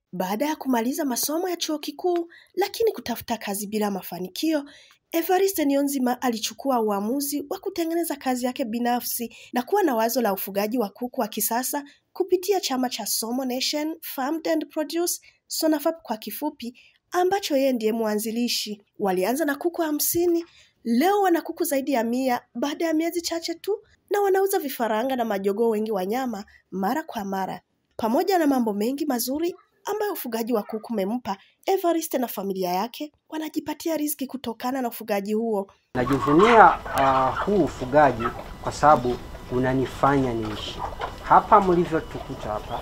Baada ya kumaliza masomo ya chuo kikuu lakini kutafuta kazi bila mafanikio, Evariste Niyonzima alichukua uamuzi wa kutengeneza kazi yake binafsi na kuwa na wazo la ufugaji wa kuku wa kisasa kupitia chama cha Somo Nation Farmed and Produce, SONAFAP kwa kifupi, ambacho yeye ndiye mwanzilishi. Walianza na kuku hamsini, leo wana kuku zaidi ya mia baada ya miezi chache tu, na wanauza vifaranga na majogoo wengi wa nyama mara kwa mara. Pamoja na mambo mengi mazuri ambayo ufugaji wa kuku umempa Evariste na familia yake, wanajipatia riziki kutokana na ufugaji huo. Najivunia uh, huu ufugaji kwa sababu unanifanya niishi hapa mlivyotukuta hapa,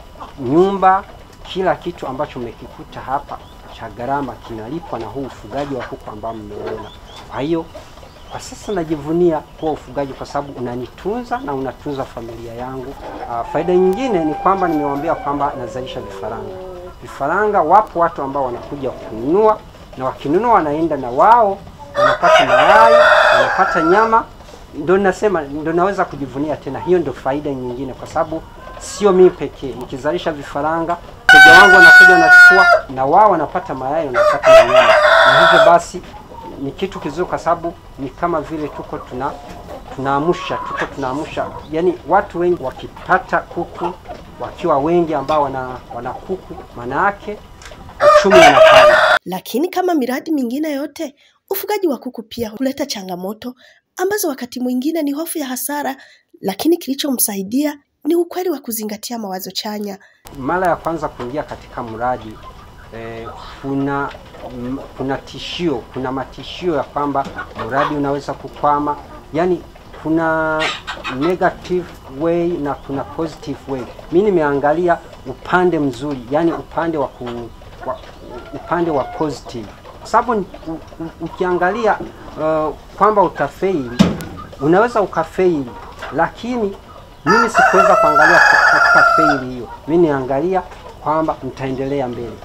nyumba, kila kitu ambacho mmekikuta hapa cha gharama kinalipwa na huu ufugaji wa kuku ambao mmeona. Kwa hiyo kwa sasa najivunia kuwa ufugaji kwa sababu unanitunza na unatunza familia yangu. Uh, faida nyingine ni kwamba nimewaambia kwamba nazalisha vifaranga. Vifaranga wapo watu ambao wanakuja kununua na wakinunua wanaenda na wao wanapata mayai, wanapata nyama. Ndio nasema, ndio naweza kujivunia tena. Hiyo ndio faida nyingine, kwa sababu sio mimi pekee. Nikizalisha vifaranga, mteja wangu anakuja anachukua, na wao wanapata mayai, wanapata na nyama, na hivyo basi ni kitu kizuri, kwa sababu ni kama vile tuko tuna tunaamsha tuko tunaamsha, yani watu wengi wakipata kuku wakiwa wengi ambao wana, wana kuku, maana yake uchumi unapanda. Lakini kama miradi mingine yote, ufugaji wa kuku pia huleta changamoto ambazo wakati mwingine ni hofu ya hasara, lakini kilichomsaidia ni ukweli wa kuzingatia mawazo chanya. Mara ya kwanza kuingia katika mradi eh, kuna m- kuna tishio, kuna matishio ya kwamba mradi unaweza kukwama, yani kuna negative way na kuna positive way. Mimi nimeangalia upande mzuri, yani upande wa, ku, wa upande wa positive, kwa sababu ni- u- u- ukiangalia uh, kwamba utafeili, unaweza ukafeili, lakini mimi sikuweza kuangalia katika faili hiyo. Mimi niangalia kwamba nitaendelea mbele.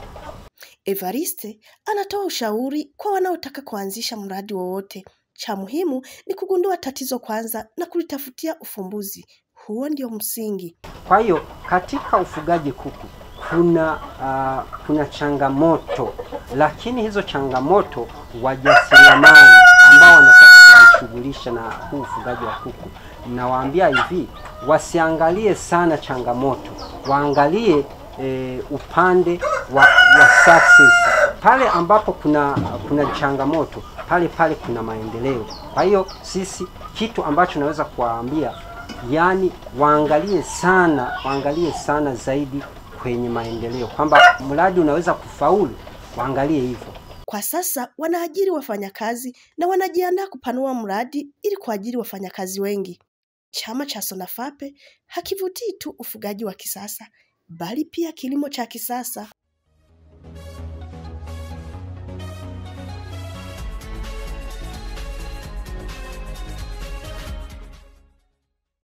Evariste anatoa ushauri kwa wanaotaka kuanzisha mradi wowote. Cha muhimu ni kugundua tatizo kwanza na kulitafutia ufumbuzi. Huo ndio msingi. Kwa hiyo katika ufugaji kuku kuna uh, kuna changamoto, lakini hizo changamoto wajasiriamali ambao wanataka kujishughulisha na huu ufugaji wa kuku, nawaambia hivi, wasiangalie sana changamoto, waangalie e, upande wa, wa success. Pale ambapo kuna kuna changamoto, pale pale kuna maendeleo. Kwa hiyo sisi, kitu ambacho naweza kuwaambia yani waangalie sana, waangalie sana zaidi kwenye maendeleo, kwamba mradi unaweza kufaulu, waangalie hivyo. Kwa sasa wanaajiri wafanyakazi na wanajiandaa kupanua mradi ili kuajiri wafanyakazi wengi. Chama cha Sonafape hakivutii tu ufugaji wa kisasa, bali pia kilimo cha kisasa.